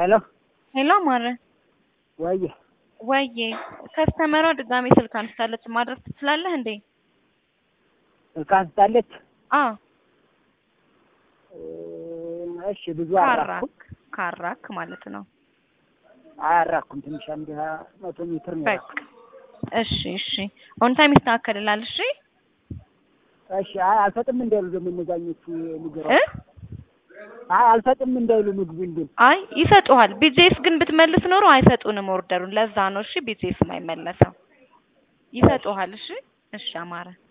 ሄሎ ሄሎ ማረ ወየ ወዬ ከስተመሯ ድጋሜ ስልክ አንስታለች ማድረግ ትችላለህ እንዴ? ስልክ አንስታለች። አዎ እሺ ብዙ ካራክ አራኩም ካራክ ማለት ነው። አያራኩም ትንሽ አንድ ሀያ መቶ ሜትር ነው። በቃ እሺ እሺ ኦን ታይም ይስተካከልላል። እሺ እሺ አይ አልሰጥም እንዳይሉ ደግሞ እነዛኞቹ ንገራ እ አይ አልሰጥም እንዳይሉ ምግቡን ግን አይ ይሰጡሃል። ቢጄስ ግን ብትመልስ ኖሮ አይሰጡንም ኦርደሩን። ለዛ ነው እሺ ቢጄስ የማይመለሰው። ይሰጡሃል። እሺ እሺ አማረ